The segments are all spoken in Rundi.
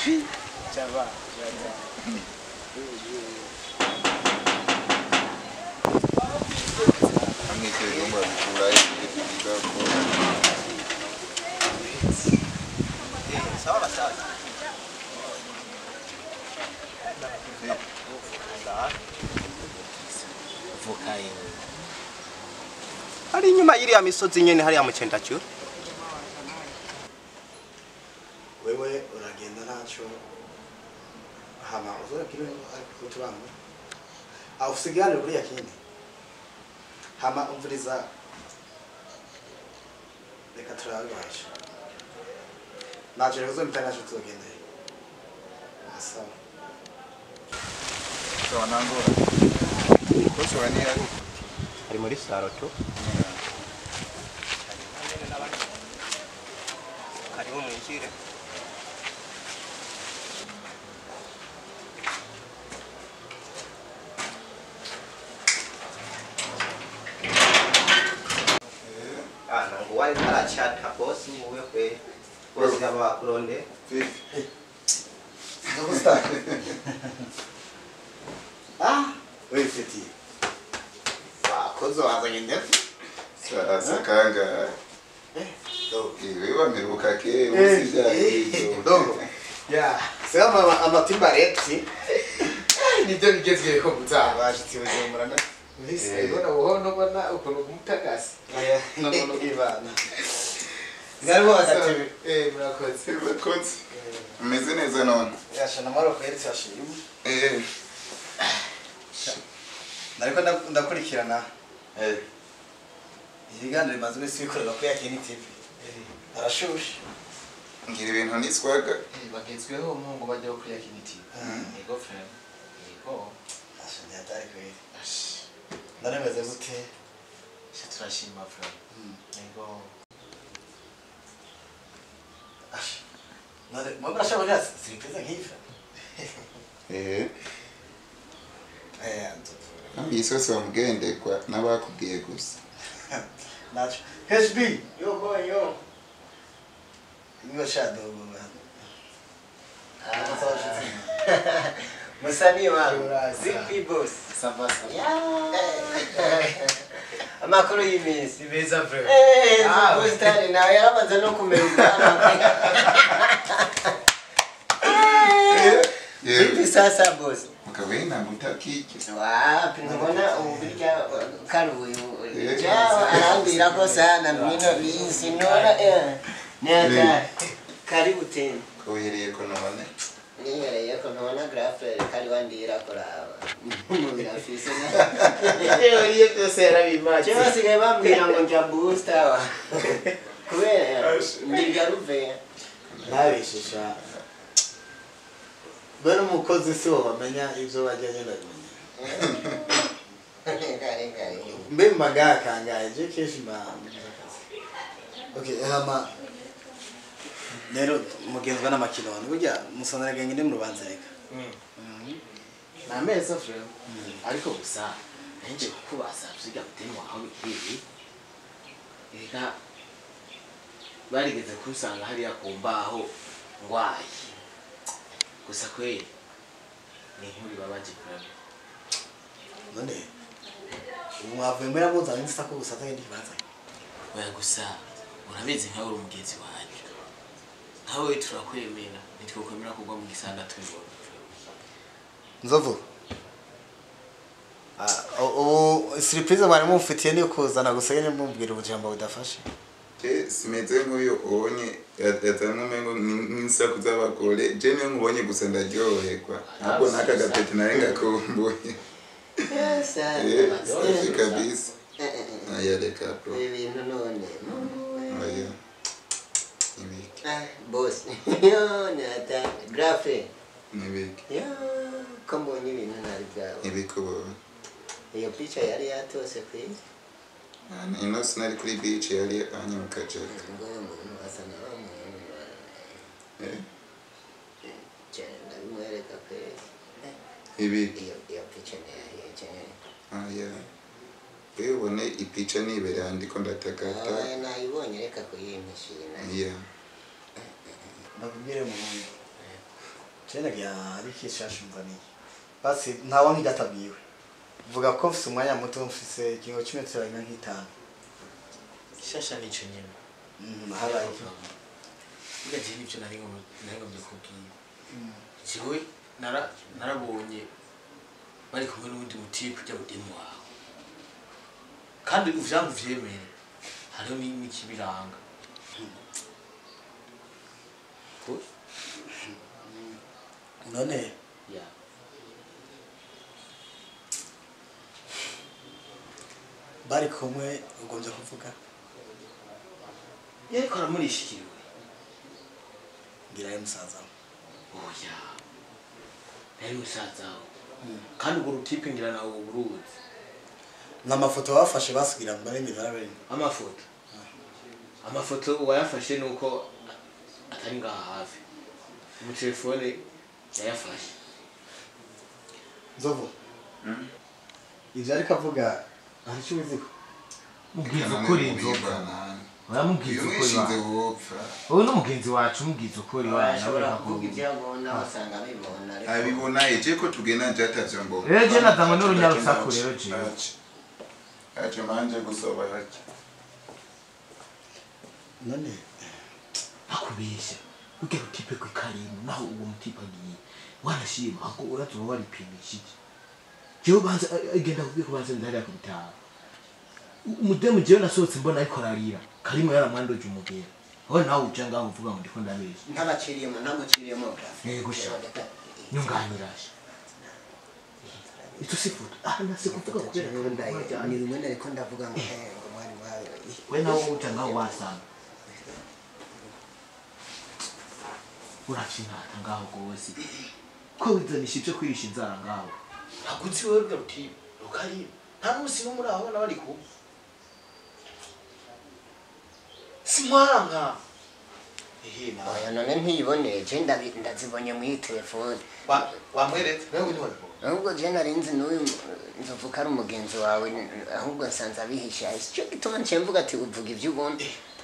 Chava. amwiteze ngo abikurayo bigakora Sawa basaza. Vuka yewe. Hari inyuma y'iriya misozi nyene hariya mu Cendacyo. wewe uragenda ntacyo hama uzorabwire utubanga aho usigarire kuri ya kindi hama umviriza reka turabibasha ntacyo rero uzomita ntacyo tuzogenda sawa sawa nangora kose wanihari Ari muri Saroto. Karibu mwinjire. Ah, nangu wali kala chat hapo si muwe kwe. Bosi kama wakulonde. vipi Ndogusta. ah wewe fiti wakoze wazanye ndefu sasa kanga eh dogo iwe wameruka ke usija hizo dogo ya sema amatimba repsi nibyo bigezweho gutaha bashitse bujumbura na mbese ubona buhono ubona ukuntu kumutagasi aya nono ibana ngariho agatebe eh murakoze bakoze umeze neza none yasha na maroko yeretse ashimwe eh nariko nda- ndakurikirana eh ibiganiro bimaze iminsi bikorerwa kuri yakini tv arashushe ngira ibintu niswaga bagezweho mungu bajya kuri yakiniti yego frere yego asha ntiyatari kweli ashi naremeze gute sha turashima frere yego asha none mwe murashobora kugira siripurize nk'iyi eh eh nzovura ambisose wamugendekwa n'abakubwiye gusa nacho hb yo boy yo niyo shadow man Musanii wangu. Uraza. Vipi boss? savasa Amakuru y'iminsi. beza frere Eh, Ah, boss tani nawe yaramaze no kumera ubwanwa. Vipi sasa boss? mukabena mutakike Wapi mbona ubirya karuye Eh. jao arambira ko sana bino bisi nora eh neta karibu tena kohereye ko none nihereye ko ntubona grafe kari wandira kuraba grafise uriye byose yarabimaze cyo basigaye bambwira ngo njya booster wa kubera ndiga ruve ntabeshisha bene umukozi si wo bamenya ibyo bajya agenda kumenya kare kare mbe magara kangaye je kenshi mba okay hama rero mugenzwa n'amakiloni burya musonera genge ndi mu rubanza reka ni ameza frere ariko gusa nanjye kukubaza byiga muteni wawe ihiye reka barigeze kunsanga hariya ku mbaho ngwaye gusa kweri ni inkuru ibabaje frere none ubu mwavuye muri amuzanye nzisa ko gusa atagenda ikibanza oya gusa urabizi nkawe uri umugenzi wanjye nkawe turakwemera ntitwakwemera kugwa mu gisanda tubibona nzovu Ah, ubu surprise mwari mumfitiye niyo kuzana gusa nyine mubwira ubujambo budafashe je simeze nk'uyu ubonye yazanywe umengo ni- nk'isaku z'abagore je niyo nkubonye gusa ndaryoherwa ntabwo n'aka gapeti nawe ngakumbuye Eh, safi kabisa aya reka bro ibintu none aya nibiki boss yo nata grafe nibiki yo ko mbonye ibintu ntari bwawe nibiki ubonye iyo picha yari yatose kwisi ino sinari kuri beach yari anye mu kajeka ngo uyu muntu asa na wa muntu Eh, cyane ndabimwereka kwezi ibiki iyo iyo picha ni yahiye cyane aya wewe ubone ipica nibereye ndiko ndatakata abaye nayibonye reka kuyimpishira iya babwire mu Jene ya ari kishasha mvani. Basi ntawa nkidatabwiwe. Vuga ko mfise umwanya muto mfise ikingo cy'imetero rimwe nk'itanu. ishasha nico nyene Mm, habaye iki? burya je nivyo nari ngomba- nari ngombye kubwira jewe nara- narabonye bari kumwe n'uwundi mutipe ujya budeni wawe kandi uvyangu vyemere hariho ni- n'ikibiranga Ko- None ya bari kumwe ugombye kuvuga yariko aramurishikiriwe ngira ari musaza we. oya nari musaza wawe kandi urwo rutipe ngira nawe uburuzi n'amafoto bafashe basugira ngo baremye barabene amafoto amafoto uwayafashe ni uko atari ngaha hafi mu telefone yayafashe nzovu ivyo ariko avuga hari icyo ubiziho mubwiza ukuri inzoga uramubwiza ukuri umwishinze wawe wopfa wowe n'umugenzi wacu umubwiza ukuri wawe ashobora nawe kuvuga akakubwira ibyo abona wasanga abibona ariko abibona eje ko tugenda nje atavyo mbona rero je nazanywe n'urunyarusaku rero jewe aje manje gusoba hake none akubeshya urya rutipe kwe karimu naho uwo mutipe agiye wanashima ako urazuba waripimishije jewe banza agenda kubwira ko banza ndahariya ku bitaro umudemu jewe nasohotse mbona ariko ararira karimu yaramwandoje umugera aho nawe uja ngaho uvuga ngo ndiko ndabeshya ntabaciriyemo ntamuciriyemo Yego sha. nyunganirashe ito si foto ah nase kuvuga kubera ko mwajyanye. ni rimwe nariko ndavuga ngo eh, ngo mwari wawe we nawe uca ngaho wasanga uracinata ngaho rwose ko wizanisha ibyo kwirisha inzara ngaho ntabwo uzi wewe rwa rutipe rukari nta n'umusi n'umwe urabona bari kumwe si mwanka ehe nawe oya none ntiyiboneye je ndabi- ndazibonye muri telefone Wa- wamweretse wewe ntiwabibona ahubwo je nari nzi n'uyu nzovu ko ari umugenzi wawe ahubwo nsanze abihisha icyo gituma nciye mvuga ati uvuga ibyo ubona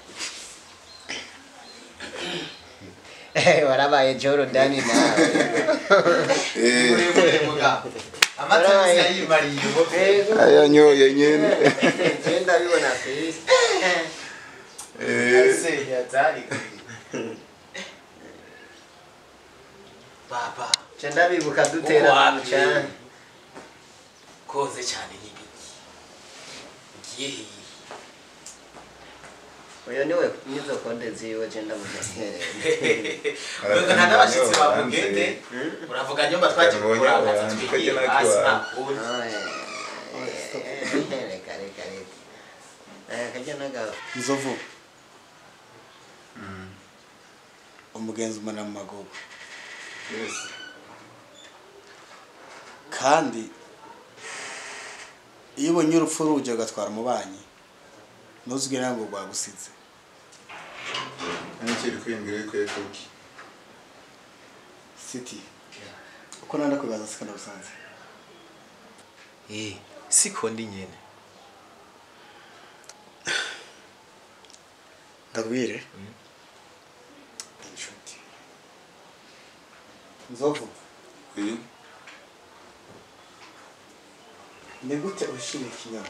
Eh, warabaye jorodani nawe muremure mugabo amata Warabaye. yose yimariye ubu Yego. ayanyoye nyene je ndabibona kwisi Eh, ase yatari baba je ndabibuka dutera Uko mu wapi? mucanga koze cyane n'ibiki ugiye hehe uyu niwe nizo konde ziwe je ndamumenyereye Ubwo nta n'abashyitsi bamugende uravuga nyuma twaje Ubonye gukora abantu, akazi kajya twigiye na hasi kiwabo. nta reka reka reka Eh, kajya nagabo nzovu umugenzi umanira mu magogo yes. kandi iyo ubonye urupfu ruje ugatwara umubanyi ntuzugire ngo rwagusize Nikiri kwiyumvira yuko kuki siti uko nanda kwibaza sikana busanze Eh, siko ndi nyene ndakubwire inshuti nzovu Oui. ni gute ushimira ikinyoma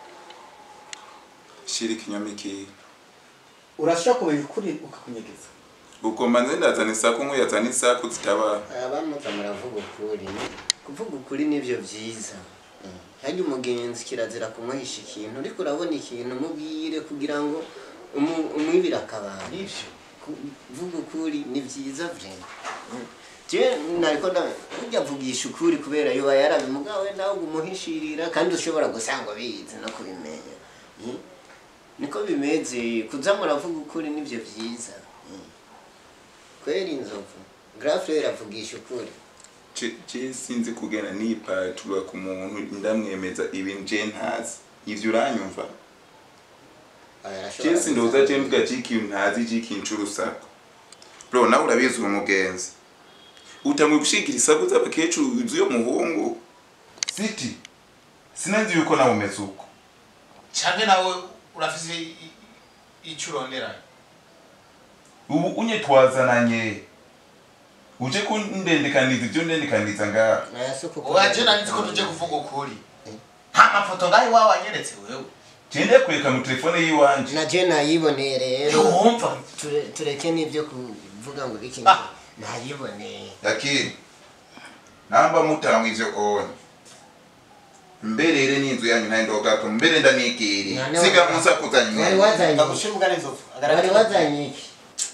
shira ikinyoma iki urashobora kumenya ukuri ukakunyegeza ugomba nze ndazana isaku nkuyazana isaku zitaba abamuza muravuga ukuri kuvuga ukuri nibyo byiza hajya umugenzi kirazira kumuhisha ikintu ariko urabona ikintu mubwire kugira ngo umu- umwibire akabanga nivyo kuvuga ukuri ni byiza vrema jewe nariko nda- burya avugisha ukuri kubera yoba yarabimugawe nawe umuhishirira kandi ushobora gusanga bizi no kubimenya Mm. niko bimeze kuza muravuga ukuri nibyo byiza Mm. kweri inzovu grafrere avugisha ukuri Je- je sinzi kugenda nipatura ku muntu ndamwemeza ibintu je ntazi ivyo uranyumva Aya, arashobora je sindoza je gusanga- mvuga c'ikintu ntazi c'ikintu c'urusaku bro nawe urabizi uri umugenzi utamwe gushigira isaku z'abakecuru z'uyo muhungu siti sinanzi yuko nawe umeze uko canke nawe urafise i- i- ico urondera ubu unye twazananye uje kundendekaniza ibyo ndendekaniza ngaha Aya si uko waje nari nzi ko tuje kuvuga ukuri nta mafoto ngaho iwawe wanyeretse wewe gende kureka mu telefone y'iwanje na je nayiboneye rero ntiwumva Ture- tureke n'ibyo kuvuga ngo iki Ah. nayiboneye lakini namba mutangwa ivyo onye mberere n'inzu yanyu ntayendogato mbere ndanikiri None siga wa- musakuza wari nyuma wazanye ndagushira ubwa n'inzovu wari wazanye iki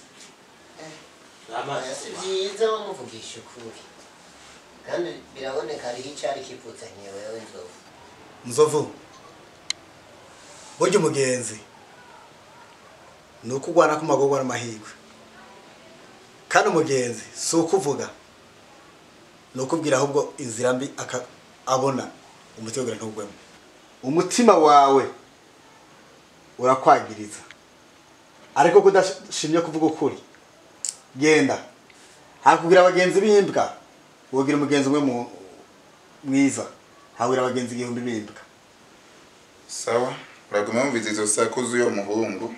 amazi si byiza wamuvugisha ukuri kandi biraboneka hariho icyari kipfutsanye wewe nzovu nzovu burya umugenzi ni uko ugwana ku magorwa n'amahirwe kandi umugenzi si ukuvuga ni ukubwira ahubwo inzira mbi aka- abona umutima wawe ntugwemo umutima wawe urakwagiriza ariko kudashimye kuvuga ukuri genda hakubwira abagenzi b'imbwa wogira umugenzi umwe mu- mwiza habwira abagenzi igihumbi b'imbwa sawa uraguma wumviza izo saku z'uyo muhungu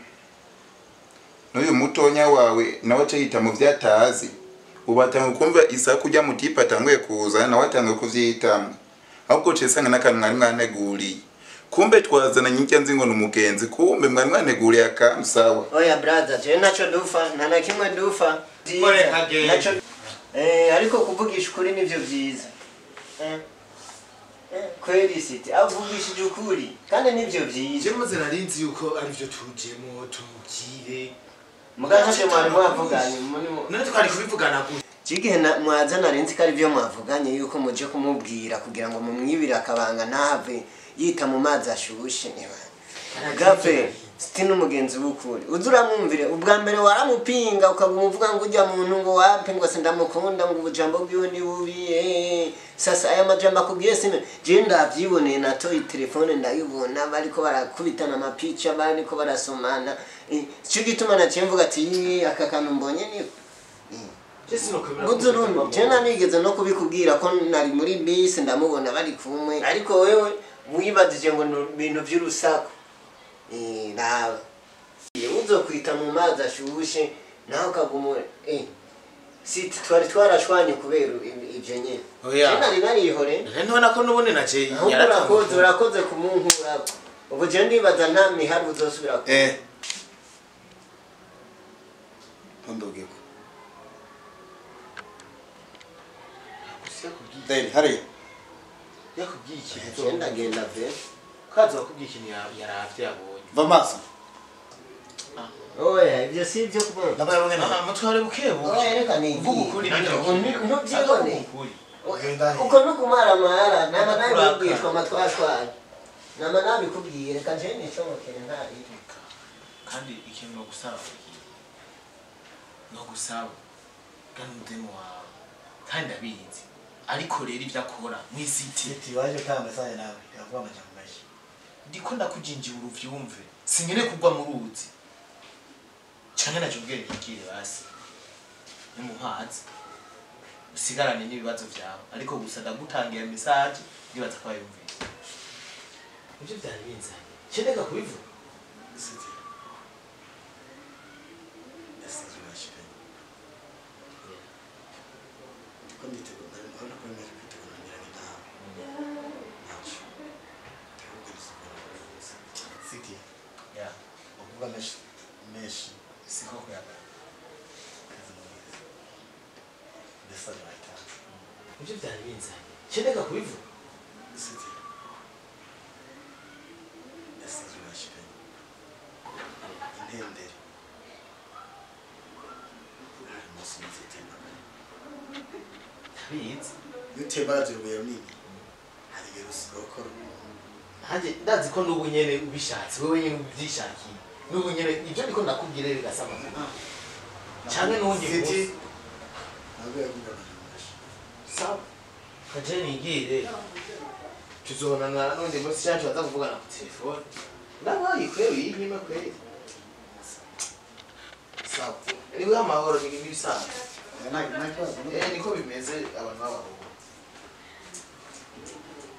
n'uyu mutonya wawe nawe acayita mu vyatazi ubu atanga kumva isaku rya mutipe atanguye kuza nawe atanguye kuvyitamwo ahubwo cesanga n'akantu mwari mwaneguriye kumbe twazananye irya nzi ngo ni umugenzi kumbe mwari mwaneguriye akantu sawa oya brother je naco dufa nta na kimwe dufa Kore kagere. Naco- eh ariko kuvugisha ukuri nivyo vyiza eh eh kweli siti avugishije ukuri kandi nivyo vyiza je maze narinzi yuko arivyo tujemo tumubwire muganga nje mwari mwavuganye muri mu- none twari kubivugana gute Cigihe na- mwaza narinzi ko ari byo mwavuganye yuko muje kumubwira kugira ngo mumwibire akabanga ntave yita mu mazi ashushe gape siti n'umugenzi w'ukuri uza uramwumvire ubwa mbere waramupinga ukaba umuvuga ngo ujya muntu ngo wape ngo se ndamukunda ngo ubujambo bwiwe ni bubi eh. sasa aya majambo akubwiye sime je ndavyiboneye natoye telefone ndayibona bariko barakubitana amapica bariko barasomana Eh, ico gituma naciye mvuga ati "Ii, aka kantu mbonye ni je sinokwemera Guzuruni, jena nigeze no kubikubwira ko nari muri bisi ndamubona bari kumwe ariko wewe wibajije ngo ni ibintu by'urusaku Eh, nawe uzokwita mu mazi ashushe nawe ukaguma eh siti twari twarashwanye kubera ibi- ivyo nyene Oya. Je nari narihore ntibona ko n'ubundi naje ahubwo urakoze urakoze kumunkura ubu je ndibaza nta mihari uzosubira ku eh ntundubwiko deni hariya yakubwiye ikintu Je ndagenda ve kaza wakubwiye ikintu ya- yaravye yabonye va maso oya ivyo si ivyo kubona ndabaye bamwe Ah, mutware bukebuke oya reka nigiye uvuga ukuri nanjye ntubyibone ukuri Genda he. uko no kumaramara nama nabibwishwa amatwatwara nama nabikubwiye reka nje nicomokere ntari kandi ikintu nogusaba nogusaba kandi umutima wawe kandi ndabizi ariko rero ibyo akora mwisiti Iti waje utanga mesaje nawe yavuga amajambo menshi ndiko ndakujinjira uruvyumve sinkene kugwa mu ruzi canke naje ubwenge nkigire basi ni mu mazi usigarane n'ibibazo vyawe ariko gusa ndagutangira mesaje ndibaza ko bayumvise ivyo vyari binzanye ceneka kubivuga siti yasize urashikanye ko nditegura ndari mbona ko nari kwitegura ngira ngo ndahawe ntaco ahubwo nisigura siti ya uvuga menshi menshi siko kuyagana kazi mwiza mesaje wayitanze ivyo vyari binzanye ceneka kubivuga siti yasize urashikanye intendere hari umunsi mwiza itembagara ndabizi iyo utembagaje urubuye runini hari igihe rusigaye ukora nanjye ndazi ko n'ubu nyene ubishatse wowe nyene ubyishakiye n'ubu nyene ivyo ndiko ndakubwira rero gasaba canke n'uwundi Siti. munsi ntabwo yavuga amajambo menshi sawa kaje nigire tuzobonana n'undi munsi cyacu baza kuvugana ku telefone ndabaye kweri yinyime kweri sawa niwe amahoro ni ibisanzwe nta nta kibazo eh niko bimeze abantu b'abahungu